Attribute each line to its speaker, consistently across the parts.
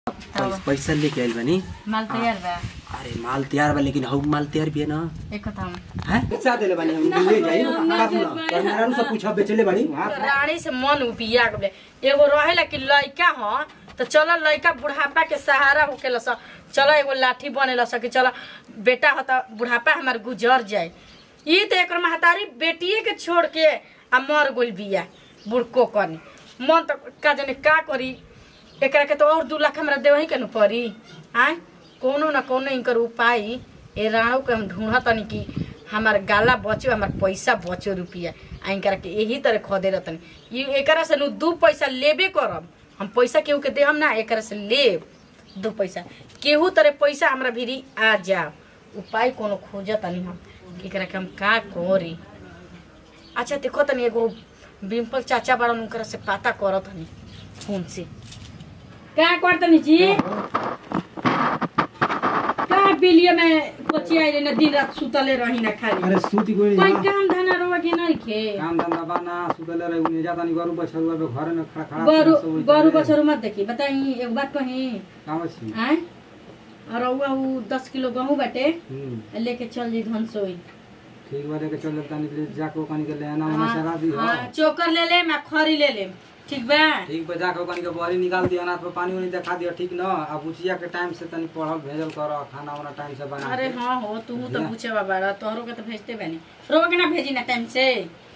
Speaker 1: पैसा पैसा लेके आइल बानी
Speaker 2: माल तैयार बा
Speaker 1: अरे माल तैयार बा लेकिन हऊ माल तैयार भी है ना
Speaker 2: एक हम
Speaker 1: हैं पैसा देले बानी हम ले जाई का सुना मेरा से पूछा बेचले बानी वहां
Speaker 2: रानी से मन उपिया गले एगो रहेला कि लइका ह तो चलो लइका बुढ़ापा के सहारा होकेला स चलो एगो लाठी बनेला स कि चलो बेटा ह त बुढ़ापा हमार गुजर जाए ई तो एकर महतारी बेटिए के छोड़ के आ मर गइल बिया बुढ़को कनी मन तो का जाने का करी एकरा के तो और दू लाख हमरा देवही के न पड़ी आय कोनो न कोनो इनकर उपाय ए राणो के हम ढूंढ तनी कि हमार गाला बचो हमार पैसा बचो रुपिया आ इनकरा के यही तरह खदे रहतनी ई एकरा से नु दू पैसा लेबे करब हम पैसा केहू के देहम ना एकरा से लेब दू पैसा केहू तरह पैसा हमरा भिरी आ जाओ उपाय कोनो खोज तनी हम कि एकरा के हम का करी अच्छा देखो तनी एगो बिम्पल चाचा बड़ा उनकरा से पता करत हनी फोन से का करतनी जी का बिलिया में कोची आइले न दिन रात सुतले रही ना खाली
Speaker 1: अरे सूती कोई
Speaker 2: कोई काम धना रोवा के नहीं खे
Speaker 3: काम धंधा बाना सुतले रहे उन्हें जाता नहीं गरु बछरुआ पे घरे में खड़ा खड़ा
Speaker 2: गरु
Speaker 3: सब वही
Speaker 2: गरु
Speaker 3: करे।
Speaker 2: बछरू मत देखी बताई एक बात कही
Speaker 3: काम छी
Speaker 2: आय और रउआ उ दस किलो गहूँ बाटे
Speaker 3: हम्म
Speaker 2: लेके चल जी धनसोई
Speaker 3: ठीक बारे के चल जाता नहीं जाके ओकनी के ले आना उन्हें शराब दी हो
Speaker 2: हाँ चोकर ले ले मैं खरी ले ले ठीक बा
Speaker 3: ठीक बा जाके ओकनी के बहरी निकाल दिया अनाथ पे पानी उनी देखा दिया ठीक न अब उचिया के टाइम से तनी पढ़ल भेजल कर खाना वाना टाइम से बना
Speaker 2: अरे
Speaker 3: के।
Speaker 2: हाँ हो तू तो पूछे बाबा तोहरो के तो भेजते बनी रोवा के ना भेजी ना टाइम से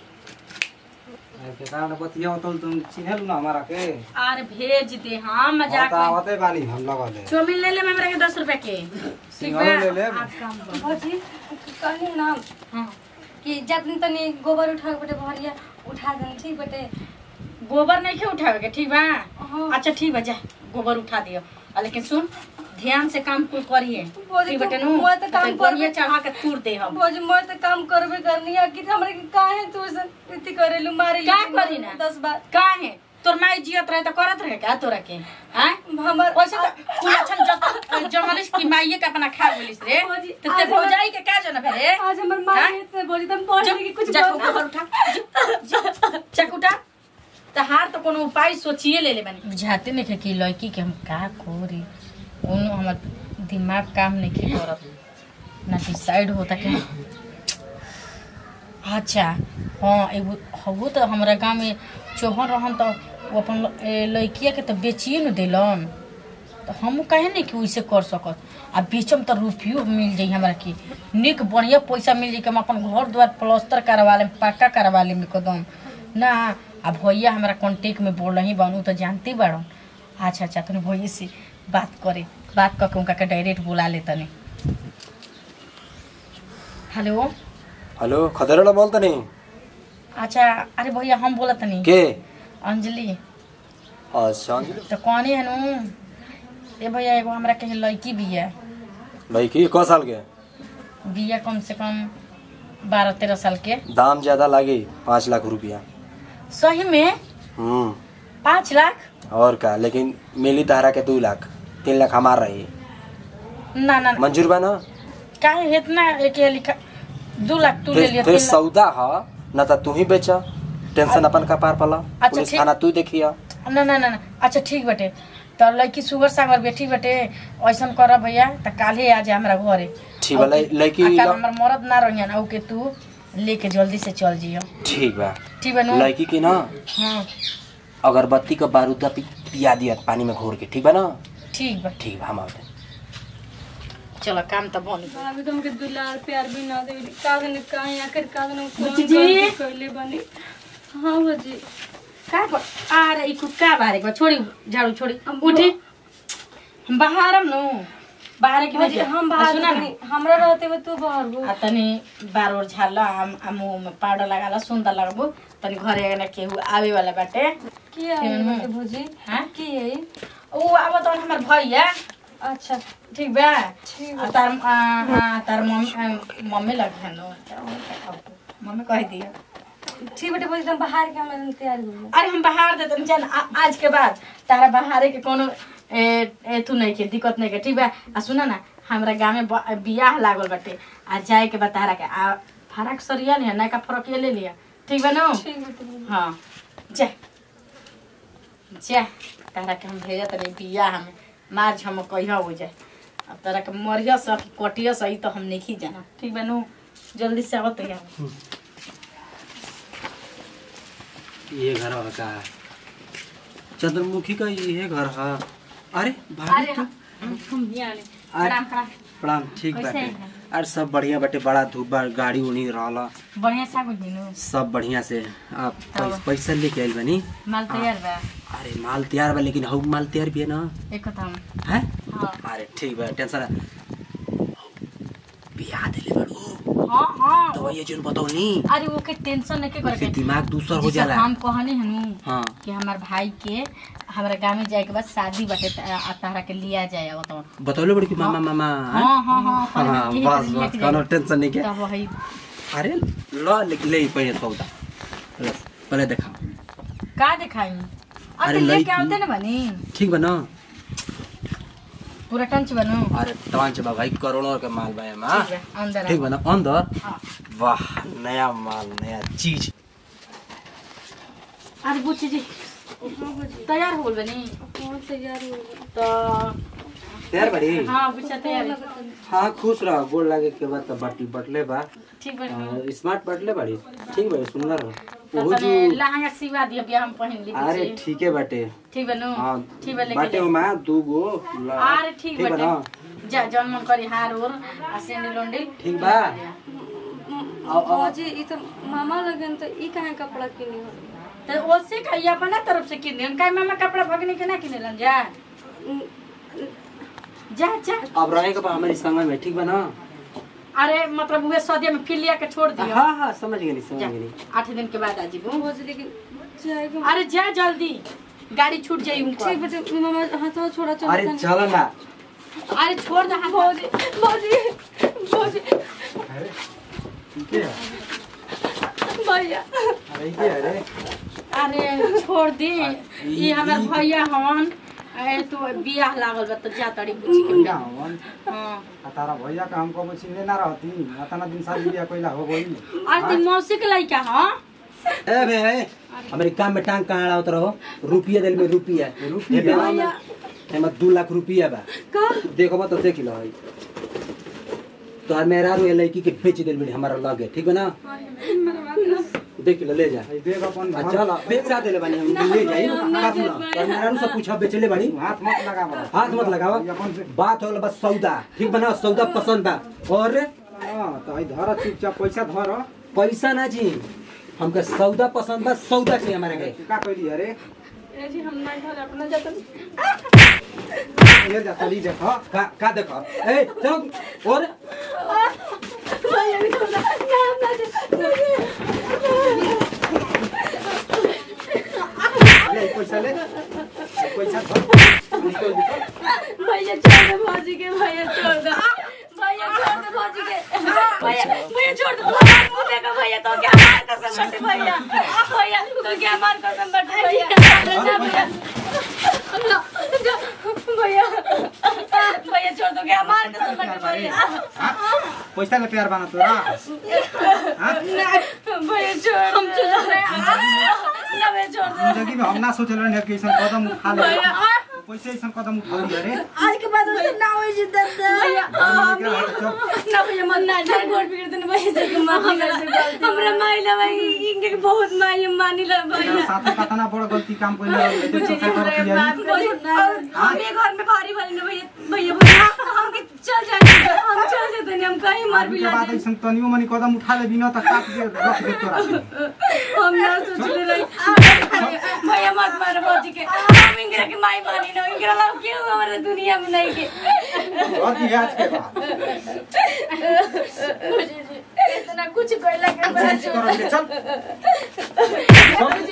Speaker 3: ऐसे कारण बतिया होतल तुम चिन्हल ना हमारा के
Speaker 2: आर भेज दे हाँ मजाक
Speaker 3: बता
Speaker 2: में
Speaker 3: आवते बानी हम लगा दे
Speaker 2: चौमिन ले ले मेरे के दस रुपए के ठीक बा
Speaker 3: सिंघाड़ो ले ले।
Speaker 2: आप काम करो।
Speaker 4: भौजी कहली ना
Speaker 2: हाँ
Speaker 4: कि जतनी तनी गोबर उठा के बटे भरिया उठा देन ठीक बटे
Speaker 2: गोबर नहीं के उठावे के ठीक बा
Speaker 4: हाँ।
Speaker 2: अच्छा ठीक बा जा गोबर उठा दियो आ, लेकिन सुन ध्यान से काम कुल करिए
Speaker 4: बोली
Speaker 2: ठीक
Speaker 4: तो
Speaker 2: बटे नु
Speaker 4: मैं तो काम
Speaker 2: बढ़िया
Speaker 4: करबे।
Speaker 2: चढ़ा के तूर दे हम
Speaker 4: भौजी मैं तो काम करबे करनी है कि हमरे के काहे तू से इति करेलु मारे
Speaker 2: का करी ना?
Speaker 4: दस बार
Speaker 2: का है तोर माई जियत रहे तो करत रहे का तोरा के हैं
Speaker 4: हमर
Speaker 2: वैसे तो कुल अच्छा जत जर्नलिस्ट की माईए के अपना खा बोलिस रे
Speaker 4: भौजी,
Speaker 2: तो ते
Speaker 4: आज
Speaker 2: भौजाई के का जना भेरे
Speaker 4: आज हमर माँ
Speaker 2: हाँ?
Speaker 4: से भौजी तुम पढ़ के कुछ
Speaker 2: जा
Speaker 4: बोल
Speaker 2: गोबर उठा जा, चक उठा त हार तो कोनो उपाय सोचिए ले ले बनी बुझाते नहीं थे कि लड़की के हम का कोरी उन हमर दिमाग काम नहीं के करत ना डिसाइड होता कि अच्छा हाँ एगो हगो तो हमारा गाँव में चौहन रहन तो वो अपन ल- ए, लड़किया के तो बेचिए न दिलन तो हम कहे नहीं कि वैसे कर सकत आ बेचम तो रुपयो मिल जाई हमरा के निक बढ़िया पैसा मिल जाई कि हम अपन घर द्वार प्लास्टर करवा लेम पक्का करवा लेम एकदम ना आ भैया हमारा कांटेक्ट में बोल रही बनू तो जानते बाड़न अच्छा अच्छा तनी भैया से बात करे बात करके उनका के डायरेक्ट बुला ले तनी हेलो
Speaker 1: हेलो खदेरला बोलता नहीं
Speaker 2: अच्छा अरे भैया हम बोला तनी
Speaker 1: के
Speaker 2: अंजलि
Speaker 1: अच्छा
Speaker 2: तो कौन है नु ए भैया एगो हमरा के लड़की बिया
Speaker 1: भाई की क साल के
Speaker 2: बिया कम से कम बारह तेरह साल के
Speaker 1: दाम ज्यादा लागी पाँच लाख रुपया
Speaker 2: सही में
Speaker 1: हम्म
Speaker 2: पाँच लाख
Speaker 1: और का लेकिन मिली तहरा के दू लाख तीन लाख हमार रही
Speaker 2: ना ना
Speaker 1: मंजूर बा ना
Speaker 2: काहे इतना एक ये लिखा दो लाख तू ले
Speaker 1: फिर
Speaker 2: लिया
Speaker 1: फिर
Speaker 2: तीन लाख
Speaker 1: सौदा ह न त तू ही बेचा टेंशन अपन का पार पला
Speaker 2: अच्छा,
Speaker 1: पुलिस
Speaker 2: ठीक।
Speaker 1: थाना तू देखिया
Speaker 2: ना ना ना ना अच्छा ठीक बटे तो लड़की सुगर सागर बेटी बटे ऐसन कर भैया तो काल्हे आ जा हमरा घरे
Speaker 1: ठीक बा, लड़- लड़की
Speaker 2: आ, काल
Speaker 1: ल-
Speaker 2: हमर मरद ना रहियन औ के तू लेके जल्दी से चल जियो
Speaker 1: ठीक बा
Speaker 2: ठीक बा नु
Speaker 1: लड़की के ना
Speaker 2: हाँ
Speaker 1: अगरबत्ती का बारूदा पि- पिया दिया पानी में घोर के ठीक बा ना
Speaker 2: ठीक बा
Speaker 1: ठीक बा हम आवते
Speaker 2: चलो काम तो बन गइल।
Speaker 4: अभी तुमके दुलार प्यार भी ना देवी का दिन काहे आखिर का दिन
Speaker 2: बुच्ची
Speaker 4: कौन
Speaker 2: जी।
Speaker 4: गलती कइले बनी हाँ भौजी
Speaker 2: का कर आ रे इको का बारे को छोड़ी झाड़ू छोड़ी उठी हम बाहरम नु बाहर के
Speaker 4: भौजी
Speaker 2: भेज
Speaker 4: हम बाहर
Speaker 2: सुना ना
Speaker 4: तनी- हमरा रहते हुए तू बाहर हो
Speaker 2: आ तनी बार ओर झाड़ला हम आ मुंह में पाउडर लगाला सुंदर लगबो तनी घरे आगे ना केहू आवे वाला बाटे
Speaker 4: की है बाटे भौजी
Speaker 2: हाँ?
Speaker 4: की है
Speaker 2: ऊ आबो तो हमर भैया
Speaker 4: अच्छा
Speaker 2: ठीक बा
Speaker 4: ठीक
Speaker 2: आ तार आ, आ, तार मम्मी आ, मम्मी लग हेलो मम्मी कह दिया
Speaker 4: ठीक बेटे भौजी तुम बाहर के हम तैयार हो
Speaker 2: अरे हम बाहर देते जान आ- आज के बाद तारा बाहरे के कोनो ए, एथु नहीं के दिक्कत नहीं के ठीक बा आ सुना ना हमरा गाँव में ब- बियाह लागल बाटे आ जाए के बा तारा के आ फरक सरिया लिया नया फरक ये ले लिया ठीक बा नो
Speaker 4: ठीक बेटे भौजी।
Speaker 2: हाँ जा जा तारा के हम भेजत रही बियाह में मार झम कहिया हो जाए अब तोरा के मरिया सा कि कटिया सा ई तो हम नहीं जाना ठीक बा नु जल्दी से आवत है
Speaker 1: ये घर है का चंद्रमुखी का ये घर है अरे भाभी
Speaker 2: अरे
Speaker 1: तू
Speaker 2: हम यहाँ आले।
Speaker 1: अरे
Speaker 2: प्रणाम प्रणाम
Speaker 1: प्रणाम ठीक
Speaker 2: कैसे
Speaker 1: बाटे
Speaker 2: हैं?
Speaker 1: अरे सब बढ़िया बाटे बड़ा धूप बा गाड़ी उड़ी रहला
Speaker 2: बढ़िया सा कुछ बिनु
Speaker 1: सब बढ़िया से आप
Speaker 2: तब।
Speaker 1: पैस- पैसा लेके आइल बनी
Speaker 2: माल तैयार बा
Speaker 1: अरे माल तैयार बा लेकिन हऊ माल तैयार भी है ना
Speaker 2: एक कथा में
Speaker 1: हैं
Speaker 2: हाँ
Speaker 1: अरे ठीक बा टेंशन बियाह देले बाड़ू
Speaker 2: हाँ हाँ
Speaker 1: तो ये जोन बताओ नी
Speaker 2: अरे वो के टेंशन नहीं करे
Speaker 1: फिर
Speaker 2: के
Speaker 1: दिमाग दूसर हो
Speaker 2: जैसे
Speaker 1: जाला
Speaker 2: हम कहनी हनु
Speaker 1: हाँ
Speaker 2: कि हमार भाई के हमारे गाँव में जाए के बाद शादी बाटे त- आ तारा के लिया जाए अब तो
Speaker 1: बतौले बड़ी कि मामा मामा हैं?
Speaker 2: हाँ हाँ हाँ पहले
Speaker 1: हाँ
Speaker 2: यही
Speaker 1: बस
Speaker 2: लेके
Speaker 1: बस
Speaker 2: जाए।
Speaker 1: कोनो टेंशन नहीं के
Speaker 2: तब वही
Speaker 1: अरे ल ले ले पहले सौदा ले, पहले देखा
Speaker 2: का दिखाई
Speaker 1: अरे
Speaker 2: अरे लेके
Speaker 1: लड़की-
Speaker 2: आते ना बनी
Speaker 1: ठीक बा ना
Speaker 2: पूरा टंच बनू
Speaker 1: अरे तवांच बा भाई करोड़ों के माल बा एमा
Speaker 2: ठीक बा, अंदर
Speaker 1: ठीक
Speaker 2: आओ।
Speaker 1: बा ना अंदर
Speaker 2: हाँ।
Speaker 1: वाह नया माल नया चीज
Speaker 2: अरे बुच्ची जी तैयार हो गइल बनी
Speaker 4: कौन तैयार हो गया
Speaker 2: तो
Speaker 1: तैयार बड़ी
Speaker 2: हाँ बुच्चा तैयार है।
Speaker 1: हाँ खुश रह गोल लागे के बाद तो बटल बटले बा
Speaker 2: ठीक बा
Speaker 1: अ, स्मार्ट बटले बाड़ी ठीक बा सुंदर हो
Speaker 2: तो
Speaker 1: ओहो
Speaker 2: तने
Speaker 1: जो
Speaker 2: लहंगा सिवा दिया बिया हम पहन ली
Speaker 1: अरे
Speaker 2: बुच्ची
Speaker 1: ठीक है बाटे
Speaker 2: ठीक बनू
Speaker 1: हाँ
Speaker 2: ठीक बा लेके
Speaker 1: बाटे
Speaker 2: जाए।
Speaker 1: ओमा दू गो ल-
Speaker 2: अरे ठीक
Speaker 1: बा ना
Speaker 2: बाटे जा जौन मन करी हार ओर आ सेंडिल उंडिल
Speaker 1: ठीक बा
Speaker 4: बाजी ई तो मामा लगन तो ई काहे कपड़ा किनी हो
Speaker 2: तो ओसे कहिया अपना तरफ से किन देन काहे मामा कपड़ा भगने के ना किनेलन जा जा जा
Speaker 1: अब रहे के बा हमारी संग में ठीक बा ना
Speaker 2: अरे मतलब हुए सदिया में फिर लिया के छोड़ दियो
Speaker 1: हाँ हाँ समझ गई समझ
Speaker 2: जा
Speaker 1: गई
Speaker 2: आठ दिन के बाद आजी बू
Speaker 4: बाजी लेकिन जाएगा
Speaker 2: अरे जा जल्दी गाड़ी छूट जाई उनको
Speaker 4: ठीक बटे मामा हाथवा छोड़ा चलो
Speaker 1: अरे चल ना
Speaker 2: अरे छोड़ दे हाथ
Speaker 4: बाजी बाजी बाजी
Speaker 1: ठीक है
Speaker 4: भैया
Speaker 1: अरे ये अरे
Speaker 2: अरे छोड़ दे ये हमार भैया हवन ए तो बियाह लागल बा तो जा तड़ी बुझी के
Speaker 3: भैया हवन
Speaker 2: हां
Speaker 3: आ तारा भैया का हमको मछली लेना रहती अतना दिन शादी बियाह कइला हो गई
Speaker 2: आज दिन मौसी के लइका हां
Speaker 1: ए बे ए, हमारे काम में टांग कहाँ अड़ावत रहो रुपया दिल में रुपया
Speaker 3: रुपया?
Speaker 1: एमा दू लाख रुपया बा
Speaker 4: का
Speaker 1: देखो तो देख लो है तो मेरा रो लड़की के बेच दिल में हमारा लगे ठीक है ना देख लो ले जा
Speaker 3: आई देख अपन
Speaker 1: आ चल बेचा देले बानी हम ले जाई का सुना तो मेरा नु सब पूछा बेचले बानी
Speaker 3: हाथ मत लगा बड़ा
Speaker 1: हाथ मत लगावा
Speaker 3: अपन से
Speaker 1: बात हो बस सौदा ठीक बना सौदा पसंद बा और
Speaker 3: हां तो आई धर चुपचाप पैसा धर
Speaker 1: पैसा ना जी हमके सौदा पसंद बा सौदा चाहिए हमारे के
Speaker 3: का कइली अरे
Speaker 2: ए जी हम नहीं घर अपना जतन
Speaker 3: ये जा तली देख
Speaker 1: का का देखो ए चलो और
Speaker 2: भैया भी तो नाम ना
Speaker 3: ले पैसा ले पैसा धर निकल निकल
Speaker 4: भैया छोड़ दे बाजी के भैया छोड़ दे भैया छोड़ दे बाजी के भैया भैया छोड़ दे मुंह देखो भैया तो क्या मार कसम बटे भैया भैया तो क्या मार कसम बटे भैया ना भैया ना, जा, भैया भैया छोड़ दो क्या मार कसम बटे भैया
Speaker 3: पैसा ले प्यार बना तोरा
Speaker 4: भैया छोड़ हम छोड़ दे ना भैया छोड़ दे
Speaker 3: जिंदगी में हम ना सोचल रहे कि ऐसा कदम उठा ले
Speaker 4: भैया
Speaker 3: पैसे ऐसा कदम उठा ली अरे
Speaker 4: आज के बाद उसे ना हो जी दर्द भैया हम ना भैया मन ना डर गोड़ बिगड़ देने भैया जग माफ कर हमरा माइला भाई इनके के बहुत माई मानी ला भैया
Speaker 3: साथे कतना बड़ गलती काम कइले देख सब कर
Speaker 4: हम ये घर में भारी भारी ना भैया भैया भैया हम के चल जाएंगे हम चल जाते हैं हम कहीं मार भी
Speaker 3: के
Speaker 4: ला
Speaker 3: बाद ऐसा तनियो मनी कदम उठा ले बिना त काट दे रख दे तोरा
Speaker 4: हम ना सोच ले रही भैया मत मारो बाजी के हम इंगरा के माई मानी ना इंगरा ला क्यों हमारे दुनिया में नहीं के
Speaker 3: और की आज के बाद
Speaker 2: इतना कुछ कहला के बाद
Speaker 3: चल चल